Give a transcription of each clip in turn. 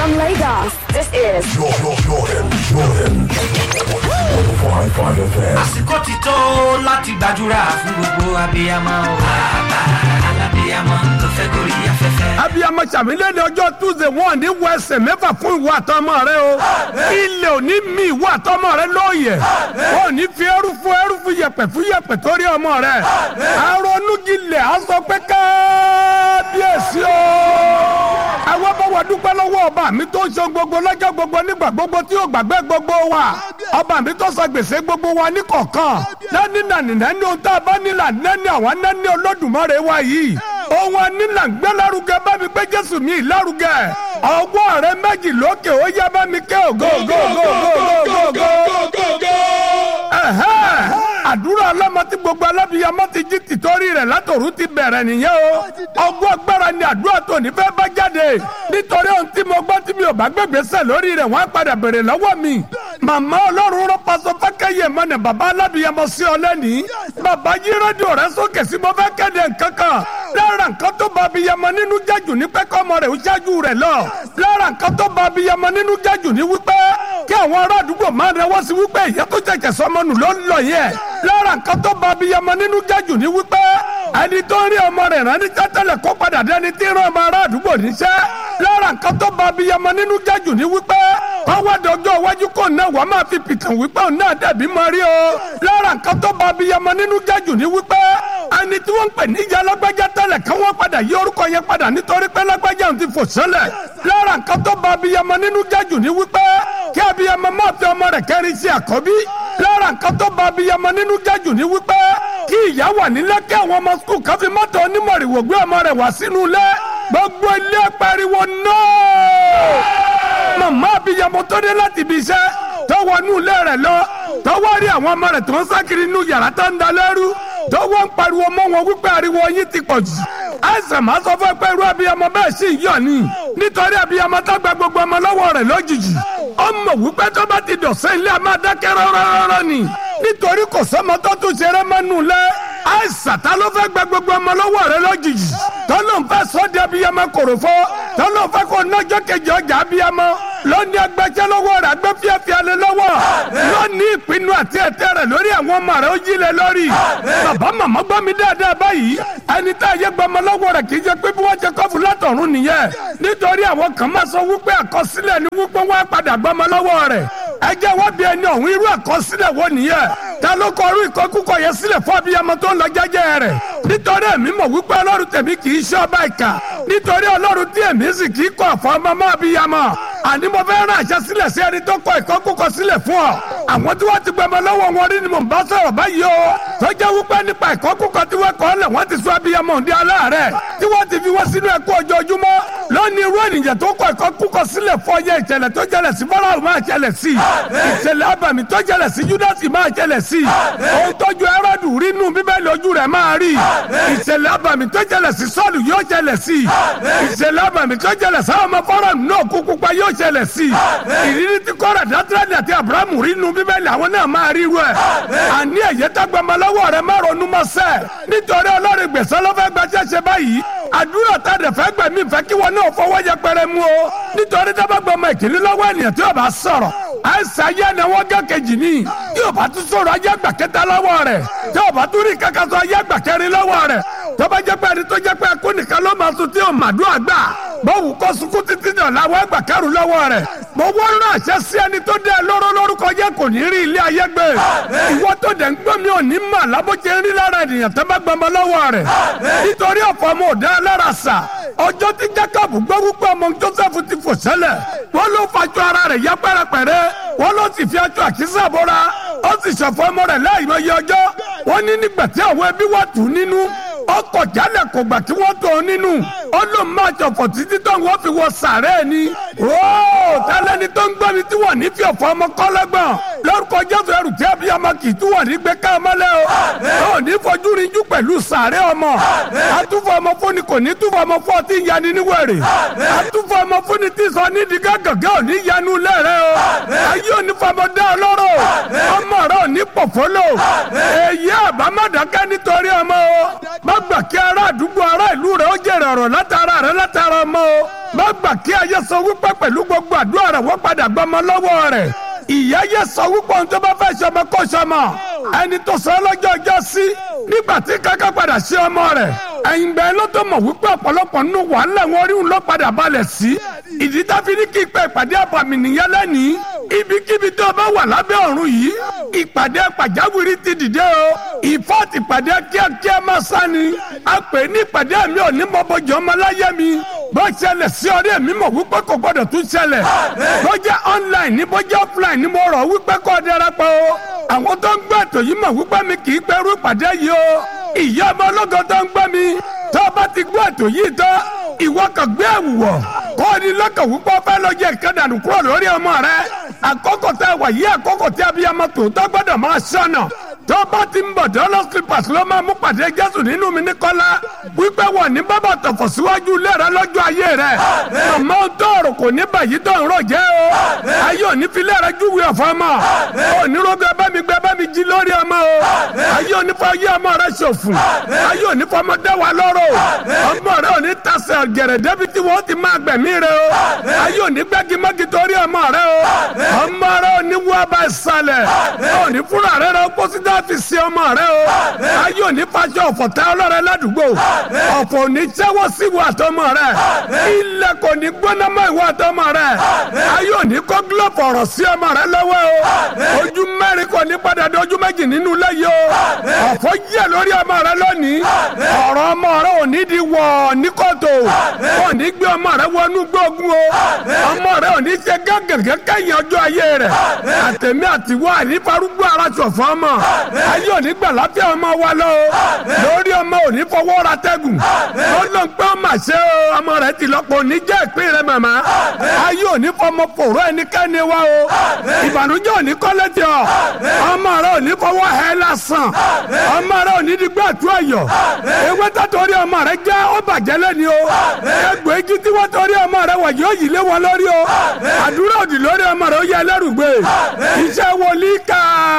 From Lagos, this is Jordan, Jordan, Jordan. 105.5 FM. àsìkò ti tó láti gbàdúrà fún gbogbo abiyamọ o. bàbá alábiyamọ tó fẹ́ gorí afẹ́fẹ́. abiyamọ sàmìlẹ́ni ọjọ́ tuesday wọn ní wọ ẹsẹ̀ mẹ́fà fún ìwọ àtọmọ rẹ o ilé òní mi ìwọ àtọmọ rẹ lóye ò ní fi ẹrú fún ẹrú fún yẹpẹ fún yẹpẹ torí ọmọ rẹ aronúgilẹ̀ á sọ pé kábíyèsí o àwọn bá wà dúpẹ́ lọ́wọ́ ọba mi tó ń ṣe gbogbo lọ́jọ́ gbogbo nígbà gbogbo tí yóò gbàgbé gbogbo wa ọba mi tó sọ gbèsè gbogbo wa ní kọ̀ọ̀kan lẹ́ni nàní nẹ́ni ohun tá a bá nílà nẹ́ni àwọn nẹ́ni olódùmarè wa yìí ohun anílà ń gbé lárugẹ bá mi gbé jésù mi lárugẹ ọwọ́ rẹ méjì lókè ó yá bá mi ké ògo ògo ògo ògo ògo ògo ẹ̀hẹ́ àdúrà ọlọ́mọ tí gbogbo alábìyamọ ti jí tìtorí rẹ̀ látòrú ti bẹ̀rẹ̀ nìyẹn o ọgbọ́n agbára ni àdúrà tó ní fẹ́ bá jáde nítorí ohun tí mo gbọ́ tí mi ò bá gbẹ̀gbẹ̀sẹ̀ lórí rẹ̀ wọ́n á padà bèrè lọ́wọ́ mi màmá ọlọ́run rọ pásọ fákẹ́yẹ mọ́nà bàbá alábìyamọ sí ọ lẹ́nìí bàbá yí rédíò rẹ sókè sí mo fẹ́ kéde nǹkan kan lára nǹkan tó bá abiyamọ nínú jájù ní pẹ́kọ́ ọmọ rẹ̀ ó ṣáájú rẹ̀ lọ lára nǹkan tó bá abiyamọ nínú jájù ní wípé kí àwọn ará àdúgbò máa rẹwọ́ sí wípé ìyá tó jẹ̀jẹ̀ sọmọ nù ló ń lọ yẹn lára nǹkan tó bá abiyamọ nínú jájù ní wípé ẹni tó ń rí ọmọ rẹ̀ rán ní tẹ́tẹ́lẹ̀ kó padà dẹni tí ń rán ọmọ ará àdúgbò níṣẹ́ lára nǹkan tó bá abiyamọ nínú jájù ní wípé kọ́wọ́dọ̀ ọjọ́ iwájú kò náà wàá máa fi pìtàn wípé òun náà dẹ̀bí mọ́ rí o lára nǹkan tó bá abiyamọ nínú jájù ní wípé ẹni tí wọ́n ń pè níjà lágbájá tẹ́lẹ̀ kí wọ́n padà yí orúkọ yẹn padà nítorí pé lágbájá òun ti fò sẹ́lẹ̀ lára nǹkan tó bá abiyamọ nínú jájù ní wípé kí abiyamọ máa fi ọmọ rẹ̀ kẹrin sí àkọ́bí lára nǹkan tó bá abiyamọ nínú jájù ní wípé kí ìyá wà nílé kí àwọn ọmọ skul kan fi mọ́tò onímọ̀rìwò gbé ọmọ rẹ̀ wá sínú ilé gbogbo ilé pariwo náà màmá abiyamọ tó dé láti ibi iṣẹ́ tó wọnú ilé rẹ̀ lọ tó wá rí àwọn ọmọ rẹ̀ tó ń sákiri inú yàrá tó ń da lẹ́rú tó wọ́n ń pariwo mọ́ wọn wípé ariwo yín ti pọ̀ jù àìsàn máa sọ fún ẹ pé irú abiyamọ bẹ́ẹ̀ sì ń yọ̀ ni nítorí abiyamọ tó gba gbogbo ọmọ lọ́wọ́ rẹ̀ lójijì ó mọ̀ wípé tó bá ti dọ̀sẹ́ ilé a máa dákẹ́ rọ́rọ́rọ́ ni nítorí kò sọ́mọ tó tún ṣeré mọ́nú lẹ́ àìsàn ta ló fẹ́ gba gbogbo ọmọ lọ́wọ́ rẹ̀ lójijì tó ló ń fẹ́ sọ́ di abiyamọ kòròfó tó ló ń fẹ́ kó nájọ́ kejì ọjà abiyamọ lónìí agbẹjẹ lọ́wọ́ rẹ̀ agbẹ fíafíà lé lọ́wọ́ lónìí ìpinnu àti ẹ̀tẹ́ rẹ̀ lórí àwọn ọmọ rẹ̀ ó jí lé lórí bàbá màmá gbọ́ mi dáadáa báyìí ẹni tá a yẹ gbọmọ lọ́wọ́ rẹ̀ kì í jẹ́ pé bí wọ́n ṣe kọ́ fún látọ̀run nìyẹn nítorí àwọn kan máa sọ wípé àkọsílẹ̀ ni wípé wọ́n á padà gbọmọ lọ́wọ́ rẹ̀ ẹ jẹ́ wọ́n bí ẹni ọ̀hún irú àkọsílẹ̀ wo nìyẹn ta ló kọ irú ìkọkúkọ yẹn sílẹ̀ fún abiyamọ tó ń lọ jẹ́jẹ́ rẹ̀ nítorí èmi mọ̀ wípé ọlọ́run tèmi kì í ṣe ọba ìkà nítorí ọlọ́run tí èmi sì kì í kọ̀ fún ọmọ máa bíyamọ àní mo fẹ́ rán àṣẹ sílẹ̀ sí ẹni tó kọ ìkọkúkọ sílẹ̀ fún ọ àwọn tí wọ́n ti gbẹmọ lọ́wọ́ wọn rí ni mò ń bá sọ̀rọ̀ báyìí o tó jẹ́ wípé nípa ìkọkúkọ tí wọ́n kọ́ lẹ̀ wọ́n ti sọ abiyamọ òǹdí aláàárẹ̀ tí wọ́n ti fi wọ́n sínú ẹ̀kú ojoojúmọ́ lónìí irú ènìyàn tó kọ ìkọkúkọ sílẹ̀ fún ọyẹ ìṣẹ̀lẹ̀ tó jẹlẹ̀ sí fọláhùn máa ṣẹlẹ̀ sí ìṣẹ̀lẹ̀ abàmì tó jẹlẹ̀ sí júdásì máa ṣẹlẹ̀ sí ohun tójú ẹrọ́dù rí nù bíbélì ojú rẹ̀ máa rí ìṣẹ̀lẹ̀ abàmì tó jẹlẹ̀ sí sọ́ọ̀lù yóò ṣẹlẹ̀ sí ìṣẹ̀lẹ̀ abàmì tó jẹlẹ̀ sáwọn ọmọ fọ́ọ̀rọ̀ náà kúkú pa yóò ṣẹlẹ̀ sí ìrírí tí kọ́ra dátírẹ́lì àti abrahamu rí nù bíbélì àwọn náà máa rí rú ẹ̀ àní ẹ̀yẹ tágbàmọ́lọ́wọ́ rẹ̀ má ronú mọ́ sẹ́ nítorí ọlọ́rin gbèsè lọ́fẹ́ gbaṣẹ́ ṣe báyìí àdúrà tá a dẹ̀ fẹ́ gbẹ̀mí fẹ́ kí wọn náà fọwọ́ yẹpẹrẹ mú o nítorí dábàgbọ́mọ ìkíní lọ́wọ́ ènìyàn tí yóò bá sọ̀rọ̀ àìsàn ayé ni wọ́n gé kejì ní yóò bá tún sọ̀rọ̀ ayé àgbà kẹta lọ́wọ́ rẹ̀ tí yóò bá tún rí kankan sọ ayé àgbà kẹrin lọ́wọ́ rẹ̀ tó bá jẹ́ pé ẹni tó jẹ́ pé ẹkú nìkan ló máa sun tí yóò màdúrà gbà bọ́wù kó sunkún títí dàn láwọn àgbà kẹrù lọ́wọ́ rẹ̀ mo wọ́n rán àṣẹ sí ẹni tó dé lóró lórúkọ yẹ kò ní rí ilé ayé gbé ìwọ tó dẹ̀ ń gbọ́ mi ò ní mà lábọ́jẹ́ ń rí lára ènìyàn tó bá gbọmọ lọ́wọ́ rẹ̀ nítorí ọ̀fọ̀ ọmọ òdá lára sà ọjọ́ tí Jacob gbọ́ wípé ọmọ Joseph ti fò sẹ́lẹ̀ wọ́n ló fàjọ ara rẹ̀ yá pẹ́rẹpẹ̀rẹ́ wọ́n ló sì fi aṣọ àkísà bọ́ra ó sì ṣọ̀fọ̀ ọmọ rẹ̀ láì mọ iye ọjọ́ wọ́n ní nígbà tí àwọn ẹbí wà tù nínú ọkọ̀ jálẹ̀ kò gbà kí wọ́n tó nínú ó ló máa ṣọ̀fọ̀ títí tó ń wọ́n fi wọ sàárẹ̀ ni ooo tálẹ́ni tó ń gbọ́ mi tí wọ́n ní fi ọ̀fọ̀ ọmọ kọ́lẹ́gbọ̀n lórúkọ jésù ẹrù tí abiyamọ kì í tún wọ̀ ní gbé ká mọ́lẹ́ o ó ní fojú rinjú pẹ̀lú sàárẹ̀ ọmọ àtúfọ̀ ọmọ fúnni kò ní túfọ̀ ọmọ fún ọtí yanni níwèrè àtúfọ̀ ọmọ fúnni tí sọ ní di gàgàgà ò ní yanu lẹ́rẹ̀ o ayé ò ní fọmọdé ọlọ́rọ̀ ọmọ rẹ ò ní pọ̀fọ́lọ̀ èyí àbámọ̀dákẹ́ nítorí ọmọ o má gbà kí ará àdúgbò ará ìlú rẹ ó jèrè ọ̀rọ̀ látara rẹ látara ọmọ o má gbà kí ayé sọ wípé pẹ̀lú gbogbo àdúrà rẹ wọ́n padà gbọmọ lọ́wọ́ rẹ̀ ìyá yẹ sọ wípé ohun tó bá fẹ́ ṣe ọmọ kó ṣe ọmọ ẹni tó sọ lọ́jọ́ ọjọ́ sí nígbà tí kankan padà ṣe ọmọ rẹ̀ ẹ̀yìn bẹ́ẹ̀ ló tó mọ̀ wípé ọ̀pọ̀lọpọ̀ nínú wàhálà wọn rí òun ló padà balẹ̀ sí ìdí tá fi ní kí ìpè ìpàdé àbàmì nìyẹn lẹ́nìí ibikíbi tó o bá wà lábẹ́ ọ̀run yìí ìpàdé pàjáwìrì ti dìde o ìfọ́ọ̀tì ìpàdé kíákíá máa sá ni a pè ní ìpàdé mi ò ní mọ́bọ̀jọ́ ọmọláyé mi bó ṣẹlẹ̀ sí ọdẹ mi mọ̀ wípé kò gbọ́dọ̀ tún ṣẹlẹ̀ bó jẹ́ online ní bó jẹ́ offline ní mo rọ̀ wípé kò darapọ̀ o àwọn tó ń gbọ́ ètò yìí mọ̀ wípé mi kì í pẹ́rú ìpàdé yìí o ìyá ọmọ ológo tó ń gbọ́ mi tó o bá ti gbọ́ ètò yìí tán ìwọ kan gbé ẹ̀wù wọ̀ kó o ní lọ́kàn wípé o fẹ́ lọ jẹ ìkẹ́dànù kúrò lórí ọmọ rẹ àkókò tẹ wà yí àkókò tí abiyamọ tòótọ́ gbọ́dọ̀ máa ṣọ́nà tó bá ti ń bọ̀ dọ́lọ́ slippers ló máa mú pàdé jésù nínú mi ní kọ́lá wípé wọ̀ ní bábà tọ̀fọ̀ síwájú ilé rẹ lọ́jọ́ ayé rẹ àmọ́ tó ọ̀rọ̀ kò ní bàyí tó ń rò jẹ́ o ayé òní filẹ̀ rẹ júwe ọ̀fọ̀ ọmọ onírógbé bá mi gbé bá mi jí lórí ọmọ o ayé òní fọ ayé ọmọ rẹ ṣòfò ayé òní fọ ọmọ dẹ́wà lọ́rọ̀ ọmọ rẹ òní tasẹ̀ gẹ̀rẹ̀ débi tí wọ́n ti máa gbẹ̀mí rẹ o ayé òní gbẹ́gi mọ́gi torí ọmọ rẹ o ọmọ rẹ òní wọ́ bá ìsàlẹ̀ òní fúnra rẹ rẹ kó sí dáàfin sí ọmọ rẹ o ayé òní fàṣọ ọ̀fọ̀ tẹ ọlọ́rẹ ládùúgbò ọ̀fọ̀ òní jẹ́wọ́ sí ìwọ àtọmọ rẹ ilẹ̀ kò ní gbóná mọ́ ìwọ àtọmọ rẹ ayé òní kó gílọ̀fù ọ̀rọ̀ sí ọmọ rẹ lọ́wọ́ o ojú mẹ́rin kò ní padà dé ojú méjì nínú ilé yìí o ọ̀fọ̀ yẹ lórí ọmọ rẹ lónìí ọ̀rọ̀ ọmọ rẹ òní di wọ̀ ní kòtò òní gbé ọmọ rẹ wọnú gbógun o ọmọ rẹ òní ṣe gẹ́gẹ́gẹ́ kẹ́yìn ọjọ́ ayé rẹ àtẹ̀mí àtiwọ́ ànífarúgbó ara ṣọ̀fọ́ ọmọ ayé òní gbà láfíà ọmọ wa lọ o lórí ọmọ òní fọwọ́ ra tẹ́gùn ó ló ń pẹ́ ọmọ àṣẹ o ọmọ rẹ ti lọ́pọ̀ òní jẹ́ ìpín rẹ màmá ayé òní fọmọ fòró ẹnikẹ́ni wa o ìbànújẹ́ òní kọ́lé tí ọ ọmọ rẹ òní fọwọ́ hẹ́ lásán ọmọ rẹ òní di gbà tó ẹ̀yọ̀ ewé tó torí ọmọ rẹ jẹ́ ó bàjẹ́ lẹ́ni o egbò igi tí wọ́n torí ọmọ rẹ wọ̀ yóò yí lé wọn lórí o àdúrà òdì lórí ọmọ rẹ ó yẹ ẹlẹ́rùgbé iṣẹ́ wòlíì ká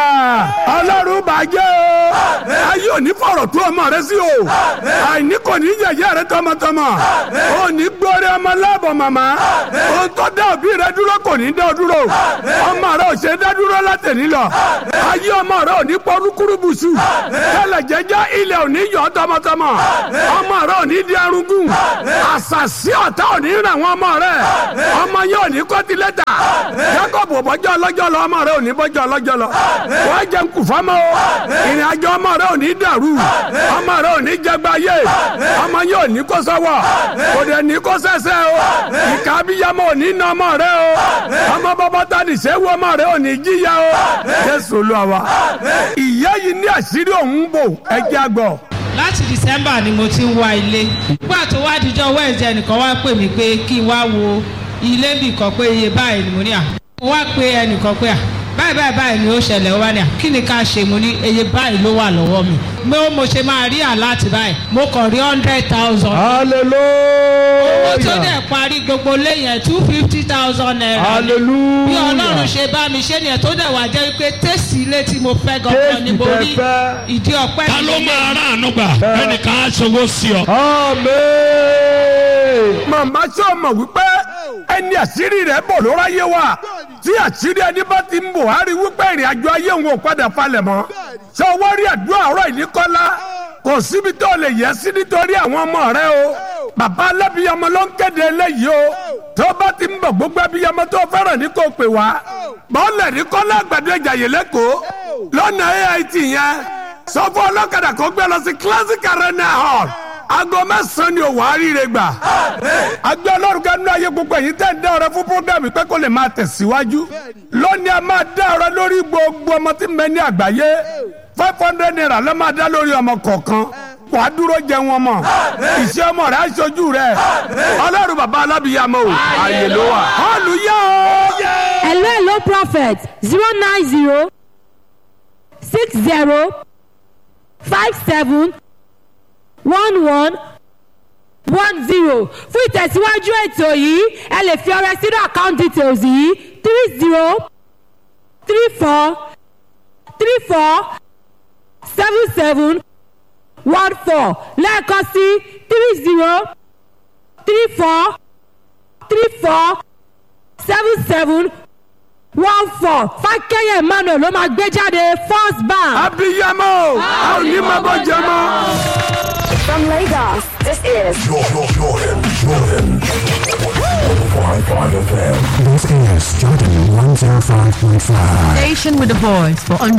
ọlọ́run bàjẹ́ o ayé òní fọ̀rọ̀ tó ọmọ rẹ sí o àìní kò ní yẹ̀yẹ́ rẹ tọmọtọmọ òní gbórí ọmọ láàbọ̀ màmá ohun tó dá òbí rẹ dúró kò ní dá ọ dúró ọmọ rẹ ò ṣe dá dúró látẹ̀ní lọ ayé ọmọ rẹ ò ní pọ́nrúkúrú bùsù tẹ́lẹ̀ jẹ́jẹ́ ilẹ̀ ò ní yọ tọmọtọmọ ọmọ rẹ ò ní di arúgún àṣàṣì ọ̀tá ò ní ràn wọ́n ọmọ rẹ ọmọ yẹn ò ní kọ́tìlẹ́tà jacob bọ́jọ́ ọlọ́jọ́ lọ ọmọ rẹ ò ní bọ́jọ́ ọlọ́jọ́ lọ wọ́n jẹ́ nkù fọ́mọ́ o ìrìn àjò ọmọ rẹ ò ní dàrú ọmọ rẹ ò ní jẹgba yé ọmọ yẹn ò ní kó sọ́wọ́ kò dẹ̀ ní kó sẹ́sẹ́ o ìka abiyamọ ò ní nà ọmọ rẹ o ọmọ bọ́bọ́ tá ní sẹ́wọ́ ọmọ rẹ ò ní jíya o jésù olúwa wa ìyá yìí ní àṣírí òun bò ẹjẹ́ àgbọ̀ láti december ni mo ti ń wá ilé nígbà tó wá dijọ́ wednesday ẹnìkan wá pè mí pé kí n wá wo ilé bì kan pé iye báyìí ni mo ní à mo wá pé ẹnìkan pé à báyìí báyìí báyìí ni ó ṣẹlẹ̀ ó wá ní à kí ni ká ṣe mo ní iye báyìí ló wà lọ́wọ́ mi mo mo ṣe máa rí àláàtì báyìí mo kàn rí hundred thousand. owó tó hallelujah dẹ̀ parí gbogbo léyìn two fifty thousand naira. hallelujah bí ọlọ́run ṣe bá mi ṣe nìyẹn tó dẹ̀ wá jẹ́ pé tẹ́sí ilé tí mo fẹ́ gangan ni mo Tẹ́sì rí tẹ́ fẹ́. ìdí ọ̀pẹ́ ta ló mi máa rà àánú gbà ẹnìkan á ṣòwò sí ọ. amen. màmá ṣé o mọ̀ wípé ẹni àṣírí rẹ̀ bò ló ráyé wa tí àṣírí ẹni bá ti ń bò á rí wípé ìrìn àjò ayé òun ò padà falẹ̀ mọ́ ṣé o wá rí àdúrà ọ̀rọ̀ ìníkọ́lá kò síbi tó lè yẹ sí nítorí àwọn ọmọ rẹ o bàbá alábìyamọ ló ń kéde eléyìí o tó bá ti ń bọ̀ gbogbo abiyamọ tó fẹ́ràn ní kò pè wá bọ́ọ̀lù ìníkọ́lá àgbàdo ìjàyè lẹ́kọ̀ọ́ lọ́nà AIT yẹn sọ fún ọlọ́kadà kó gbé lọ sí classic arena hall aago mẹ́sàn-án ni òwò àríire gbà. agbẹ́ ọlọ́run kan nínú ayé gbogbo èyí tẹ́ ń dá ọrẹ fún programme pé kó lè máa tẹ̀síwájú. lónìí a máa dá ọrẹ lórí gbogbo ọmọ tí ń bẹ ní àgbáyé five hundred naira ló máa dá lórí ọmọ kọ̀ọ̀kan wàá dúró jẹ wọn mọ ìṣe ọmọ rẹ aṣojú rẹ ọlọ́run bàbá alábìyàmọ o àyè ló wà. hallelujah o. hello hello prophet zero nine zero six zero five seven one one one zero fún ìtẹ̀síwájú ètò yìí ẹ lè fi ọrẹ sínú account details yìí three zero three four three four seven seven one four lẹ́ẹ̀kan sí three zero three four three four seven seven one four fákẹ́yẹ̀ emmanuel ló máa gbé jáde first bank. abiyamọ a ò ní máa bọ́ jẹ mọ́. From Lagos, this is Jordan, Jordan, Jordan. 105.5 FM. This is Jordan 105.5. Station with a voice for